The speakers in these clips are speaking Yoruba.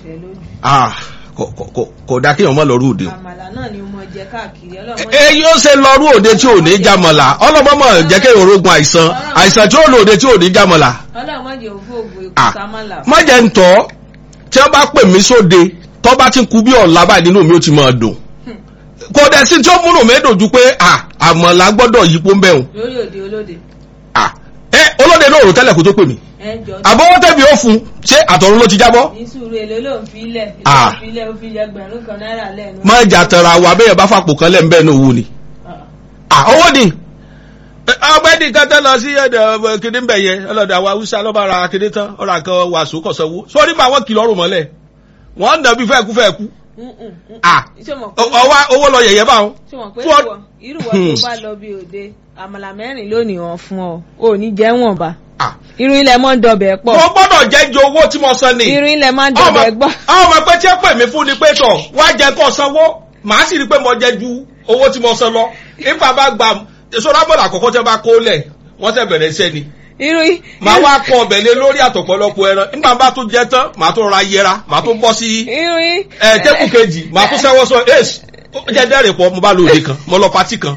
tẹ́ lójú. Ah, kò- kò- kò- kò dá kéèyàn mọ́ lọ́rù òde o. àmàlà náà ni mo jẹ káàkiri ọlọ́mọ ẹ yóò ṣe lọ́rù òde tí ò ní jámọ̀lá ọlọ́mọ jẹ́ kéèyàn orógun àìsàn àìsàn tí ó lò òde tí ò ní jámọ̀lá. ọlọ́mọ jẹ òfò ògùn èkó Ah, sámàlà. mọ̀jẹ̀ ń tọ́ tí wọ́n bá pè mí sóde tọ́ bá ti kú bí ọ̀la báyìí nínú mi ó ti máa dùn. kò dẹ̀ sí tí ó múnú mi dùn ju pé à àmọ̀là gbọ́dọ̀ yípo ń bẹ̀rùn. lórí òde olóde à ẹ olóde náà rò tẹ́lẹ̀ kó tó pè mí. ẹ jọ àbọ̀wọ́ tẹ̀mí ó fún ṣé àtọ̀run ló ti jábọ́. ní sùúrù èlò ló ń fi ilẹ̀ èlò Ah. ń fi ilẹ̀ ó fi ẹgbẹ̀rún kan náírà lẹ́nu. má jà tẹ̀ra wa bẹ́ẹ̀ bá fàpò kan lẹ́ ń bẹ́ẹ̀ ní owó ni. Ah. à owó ni. ọgbẹ́ni kan tẹ́ lọ sí ẹ̀dẹ̀ kìnìún bẹ̀ yẹn ọlọ́dẹ àwọn haúsá lọ́ba ara kìnìún tán ọ̀rọ̀ àkàn wàásù kọ̀sánwó sórí bá wọn kìlọ̀ ọ̀rùn mọ́lẹ̀ wọ́n ń dàbí fẹ́ẹ̀kú fẹ́ẹ̀kú. Mm, mm, mm. à ṣé mo pé ọwá owó lọ yẹ̀yẹ́ báwọn. ṣé mo pé fún ọ- ìwọ irú wọn tó bá lọ bí òde àmàlà mẹ́rin lónìí wọn fún ọ ò ní jẹ́ wọ̀n bá à irú ilẹ̀ mọ́ ń dọbẹ̀ pọ̀ mo gbọ́dọ̀ jẹ́ ju owó tí mo san ni. irú ilẹ̀ máa ń ọmọ dọbẹ̀ gbọ́. ọmọ pé tí ẹ pè mí fún ni pé tọ̀ wá jẹ kó sanwó màá sì rí i pé mo jẹ ju owó tí mo san lọ nípa bá gba sọ́dọ̀ bọ̀dọ̀ àkọ́kọ́ tí wọ́n bá kó lẹ̀ wọ́n tẹ̀ bẹ̀rẹ̀ iṣẹ́ ni. irú màá wá kọ ọbẹ̀ lé lórí àtọ̀pọ̀lọpọ̀ ẹran nígbà bá tún jẹ tán màá tún ra yẹra màá tún bọ́ sí irú ẹ tẹ́kù kejì màá tún sẹ́wọ́ sọ èsì ó jẹ́ dẹ́rìn pọ̀ mo bá lò òde kan mo lọ patí kan.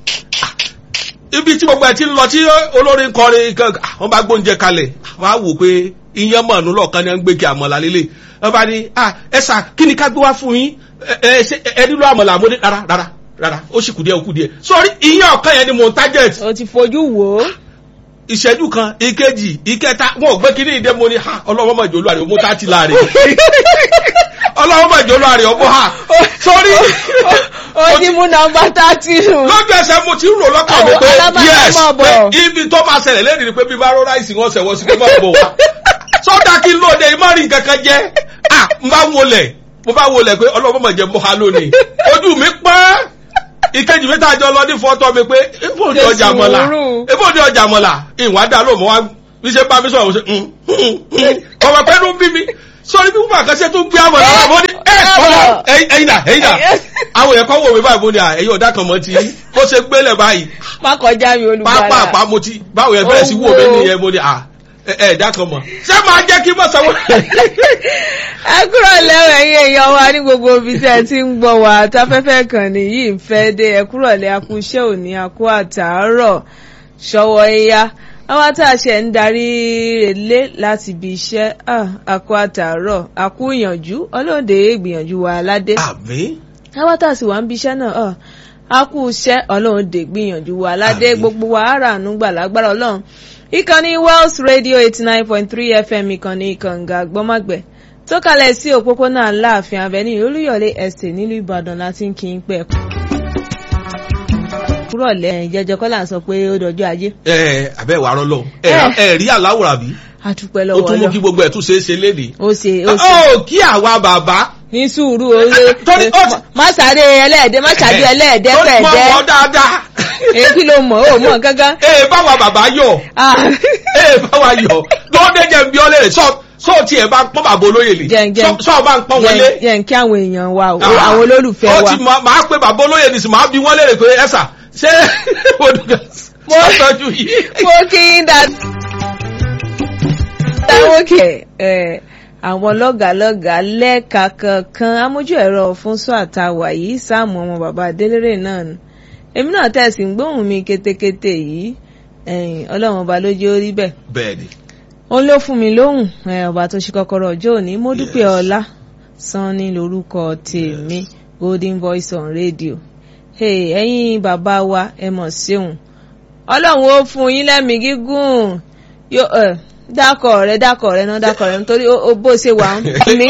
ibi tí gbogbo ẹ ti ń lọ tí olórin kọrin kan wọ́n bá gbóúnjẹ kalẹ̀ wọ́n á wò pé iyán mọ̀ọ́nù lọ́ọ̀kan ni wọ́n ń gbé kí àmọ̀là lélẹ̀ wọ́n bá ní ah ẹ sà kí ni ká gbé wá fún yín ẹ ẹ ṣe ẹ nílò àmọ̀là mo ní rárá rárá rárá ó sì kù díẹ̀ ó kù díẹ̀ sọrí iyán ọ̀kan yẹn ni mo ń target o ti fojú wò ó ìṣẹ́jú kan ìkejì ìkẹta wọn ò gbé kí ní ìdẹ́ mo ní ha ọlọ́wọ́ mọ̀ jòlú àrẹ ọmọ tá ti láàrin ọlọ́wọ́ mọ̀ jòlú àrẹ ọmọ ha sórí ó ti mú nọ́mbà tààtì nù. lójú ẹsẹ̀ mo ti ń rò lọ́kàn mi Àwọn pé alábàárà yes máa bọ̀. pé ibi tó máa ṣẹlẹ̀ lẹ́nu ni pé bí bá rọ́ ráìsì wọn ṣẹ̀wọ́ sí pé má bọ̀ wá sọ́dà kí n lóde ìmọ̀rin kankan jẹ́ à n bá wọlẹ̀ mo bá wọlẹ̀ pé ọlọ́wọ́ mọ̀ jẹ́ mọ́ ha lónìí ojú mi pọ́n ìkejì mi tá a jọ lọ ní fọ́tọ́ mi pé ebó ni Ṣe ọjà mọ́la sùúrù. ebó ni ọjà mọ́la ìwọ̀n adá ló mọ́ wá bí ṣe bá mi sọ̀rọ̀ ṣe ọmọ pẹ́ ló ń bí mi sọrí bí wọ́n àkàṣe tó ń gbé àmọ́ lára mo ní ẹ ọ̀la ẹ̀yin dà ẹ̀yin dà àwọn èèyàn kan wò mí báyìí mo ní à ẹ̀yin ọ̀dà kan mọ́ ti bó ṣe gbélé báyìí má kọjá mi olùgbàlà. pápá mo ti báwo yẹn bẹ̀rẹ̀ sí wò mí nìyẹn mo ní à ẹ ẹ ẹ̀dá kan mọ̀ ṣé máa jẹ́ kí mọ̀ sanwó. ẹ kúrò lẹ́wọ̀ ẹ̀yin èèyàn wa ní gbogbo ibi tí ẹ ti ń gbọ́ wa táfẹ́fẹ́ kan nìyí ń fẹ́ dé ẹ kúrò lẹ́ akú iṣẹ́ òní akú àtàárọ̀ ṣọwọ́ ẹ̀yà àwọn tá a ṣe ń darí relé láti ibi iṣẹ́ ah, akú àtàárọ̀ akú ìyànjú ọlọ́dẹ ìgbìyànjú wa aládé àbí àwọn tá a sì wá ń bi iṣẹ́ náà ah, akú iṣẹ́ ọlọ́dẹ gbìyànjú wa aládé Àmín. gbogbo wa àràánú gbà lágbára ọlọ́run ìkànnì Wells Radio eighty nine point three FM ìkànnì ìkànga gbọ́mọ̀gbẹ́ tó kalẹ̀ sí òpópónà aláàfin avenue olúyọ̀lé estate nílùú ìbàdàn láti ń kí n pẹ́ kúrọ̀ lẹ́yìn jẹjọ kọ́là sọ pé ó dọjọ́ ajé ẹ abẹ́ wàá rọ́ lọ ẹ Eh. ẹ rí àláwòrán bí àtúpẹ́ ó lọ́wọ́ tún mú lọ kí gbogbo ẹ̀ tún ṣe é ṣe léde. ó ṣe ó ṣe ó kí àwa bàbá ní sùúrù oore Torí ó ti- má sáré ẹlẹ́ẹ̀dẹ́ má ṣáájú ẹlẹ́ẹ̀dẹ́ ó ti mọ̀ pẹ̀ẹ́dẹ́ wọ́n dáadáa. èyí kí ló mọ̀ ó mọ̀ gángan. ee báwa bàbá yọ Ah. ee báwa yọ lọ́dẹ jẹ́ bí ọlẹ́rẹ̀ sọ sọ tiẹ̀ bá pọ́n bàbá olóyè lè Jẹ́ ń- jẹ́ ń- sọ sọ bá ń pọ́n wọlé. Jẹ́- jẹ́ ń kí àwọn èèyàn wa o Ah. àwọn olólùfẹ́ ó wa. ti mọ- máa pe bàbá olóyè nìsín máa bí wọ́n lérè pé ẹ̀sà ṣé odùgà sọ́tọ́jú yìí. mo kí n dá. táwọn kẹ ẹ àwọn lọ́gàlọ́gà lẹ́ka kankan amójú ẹ̀rọ fún sọ́ọ̀tà wàyí sáàmù ọmọ bàbá adélèrè náà ni èmi náà tẹ̀sí ń gbóhùn mi kétékété yìí ẹ̀yìn ọlọ́run ọba ló jẹ́ orí bẹ́ẹ̀ bẹ́ẹ̀ni òun ló fún mi lóhùn ẹ, ọba tó ṣe kọ́kọ́rọ́ ọjọ́ òní mo dúpẹ́ Yes. ọlá sanni lórúkọ tèmi golden voice on radio hey, ẹ̀yin bàbá wa ẹ mọ̀ síhùn ọlọ́run ó fún yín lẹ́mìí gígùn yóò ẹ dákọ̀ rẹ dákọ̀ rẹ náà dákọ̀ rẹ nítorí ó- ó bó ṣe wà ń mí.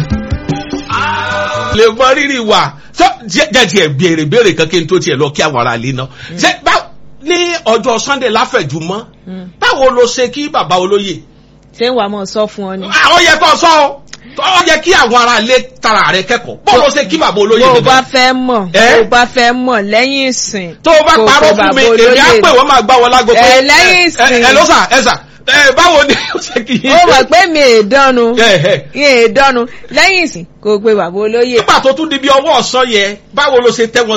lè mọ rírì wà sọ jẹ́ tiẹ̀ béèrè béèrè kan kí n tó tiẹ̀ lọ kí àwọn ará ilé náà ṣe bá ní ọjọ́ sunday láfẹ̀jùmọ́ Mm. báwo ló ṣe kí bàbá olóyè ṣé ń wàá mọ̀ sọ fún ọ ni. àwọn yẹ kó sọ ọ ọ yẹ kí àwọn ará ilé tara rẹ kẹ́kọ̀ọ́ báwo ló ṣe kí bàbá olóyè bó o nìkan? bá fẹ́ mọ̀ Eh? bó o bá fẹ́ mọ̀ lẹ́yìn ìsìn. tó o bá kò parọ́ pé fún mi bàbá èmi á olóyè. pè wọ́n máa gbá wọn lágbo pé Ẹ, lẹ́yìn ìsìn. ẹ ẹ ló sà ẹ sà ẹ báwo ni ó ṣe kí ó mọ̀ pé mi è dánu ẹ ẹ mi è dánu lẹ́yìn ìsìn kò pe bàbá olóyè. nígbà tó tún di bí ọwọ́ ọ̀sán yẹ báwo ló ṣe tẹ́ wọn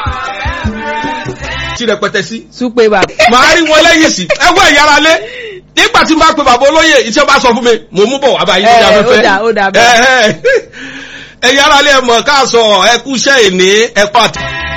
sí rẹpẹtẹ sí tún pe bàbá. màá rí wọn lẹ́yìn sí ẹ wọ ẹ̀yà ara lé nígbà tí n bá pe bàbá olóyè iṣẹ́ bá sọ fún mi mò ń mú bọ̀ wá báyìí lórí Ẹ, ó afẹ́fẹ́ dà, ó dà bẹ́ẹ̀. Ẹ̀hẹ́. ẹ̀yin aráalé ẹ̀ mọ̀ ká sọ ẹ kú iṣẹ́ ìní ẹ pàtó.